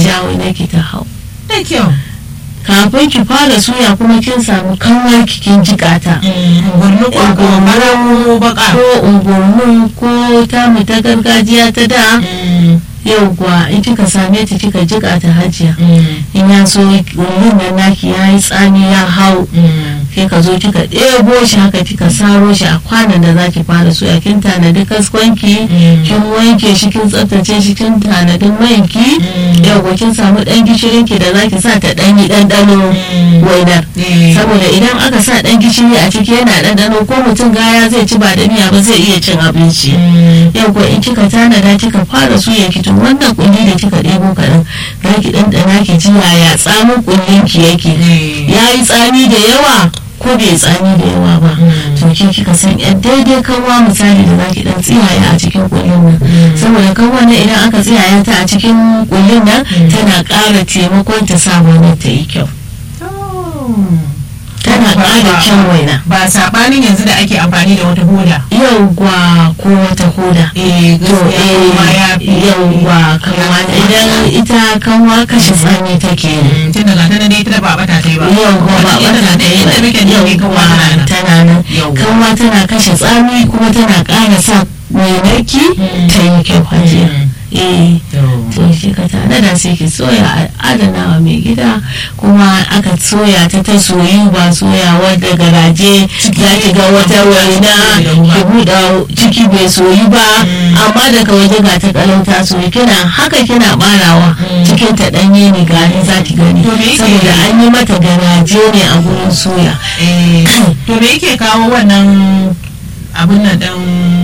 sha wani ki ta hau da kyau kafin ki fara suya kuma kin samu kanwar ki kin jikata gurnu ko gomara ko baka ko ungurnu ko tamu ta gargajiya ta da yau kuwa in kika same ta kika jika ta hajiya in ya so wurin nan naki ya yi tsami ya hau sai ka zo kika ɗebo shi haka kika saro shi a kwanan da zaki fara soya kin tanadi kaskwanki kin wanke shi kin tsaftace shi kin tanadi manki yau ko kin samu ɗan gishirin ki da zaki sa ta ɗan yi ɗanɗano wainar saboda idan aka sa ɗan gishiri a ciki yana ɗanɗano ko mutum gaya zai ci ba da miya ba zai iya cin abinci yau ko in kika tanada kika fara suya ki to wannan kulli da kika ɗebo kaɗan za ki ɗanɗana ki ji yaya tsamin kullin ki yake ya yi tsami da yawa ko bai tsami da yawa ba to ke kika san yan daidai kanwa misali da zaki dan tsiyaya a cikin kullin nan saboda kanwa nan idan aka tsiyaya ta a cikin kullin nan tana ƙara taimakon ta sa wannan ta yi kyau tana ƙara kyan waina ba sabanin yanzu da ake amfani da wata hoda yauwa ko wata hoda eh to eh yauwa kanwa idan ita kanwa kashe tsami take yi tun daga tana dai ita ba bata ta yi ba yauwa ba tana da yadda muke ne kanwa yauwa tana nan Yauwa. kanwa tana kashe tsami kuma tana ƙara sa mai narki ta yi kyau hajiya eh to shi ka tare da sai ki soya a adana wa mai gida kuma aka soya ta ta soyu ba soyawa da garaje za ki ga wata waina ki buɗa ciki bai soyu ba amma daga waje ga ta kalau ta soyu kina haka kina barawa cikin ta ɗanye ne gani za ki gani To me yake- saboda an yi mata garaje ne a gurin soya Eh, to me yake kawo wannan abin nan dan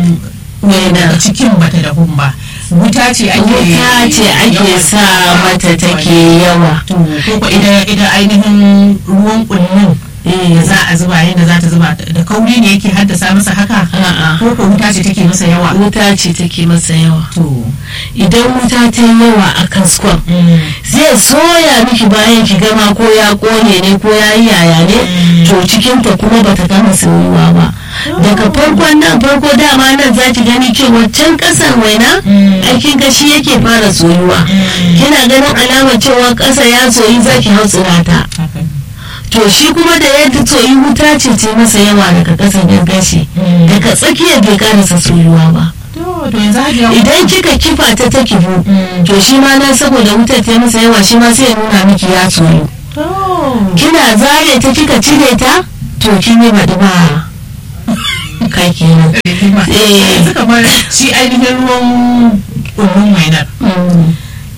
Waina. cikin bata da ba wuta ce ake wuta ce ake yawan sa sawa. mata take yawa to ko ko idan idan ainihin ruwan kullun eh da za a zuba yadda za ta zuba da kauri ne yake haddasa masa haka a'a ko ko wuta ce take masa yawa wuta ce take masa yawa to idan wuta ta yi yawa a kaskon zai soya miki bayan ki gama ko ya kone ne ko ya yi yaya ne to cikinta kuma bata gama soyuwa ba daga farkon nan farko dama nan za ki gani cewa can kasar waina aikin gashi yake fara soyuwa kina ganin alamar cewa kasa ya soyi za ki hau tsirata haka to shi kuma da yadda soyi wuta ce ce masa yawa daga kasan ya gashi daga tsakiyar bai karasa soyuwa ba to to yanzu hajiya idan kika kifa ta ta kifu to shi ma nan saboda wutar ta yi masa yawa shi ma sai ya nuna miki ya soyu to kina zare ta kika cire ta to kin yi baɗi ba kai kenan Eh. yanzu kamar shi ainihin ruwan kullun wainar Mm.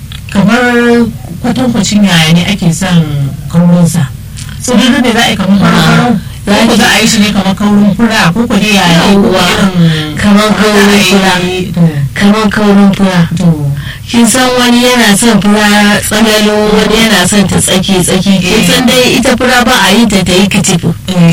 kamar kwatankwacin yaya ne ake son kaurinsa so duk da za a yi kamar farau za ko ki- za a yi shi ne kamar kaurin fura ko ko dai yaya ne ko ko Yawwa. irin Kamar kaurin za a yi- fura. to kamar kaurin fura to kin san wani yana son fura tsanalo wani yana son ta tsaki tsaki kin san dai ita fura ba a yi ta ta yi kitifu eh.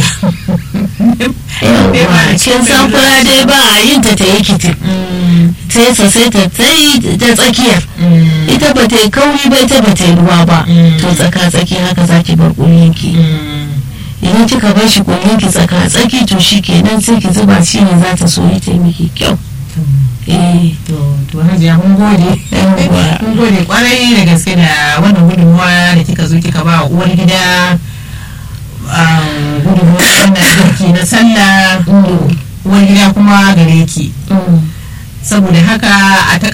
Yawwa, kin san fura dai ba a yin ta ta yi kitifu Mm, sai sa sai ta tsayi ta tsakiyar mm, ita ba ta yi kauri ba ita ba ta yi ruwa ba Mm. to tsaka tsaki haka zaki bar kullinki mm. idan kika bar shi kullinki tsaka tsaki to shi kenan sai ki zuba shi ne za ta soyi ta yi miki kyau eh to to hajiya mun gode Yawwa. mun gode kwarai da gaske da wannan gudunmuwa da kika zo kika ba wa uwar gida um, gudunmuwa wannan girki na sallah uwar gida kuma gare ki mm. saboda haka a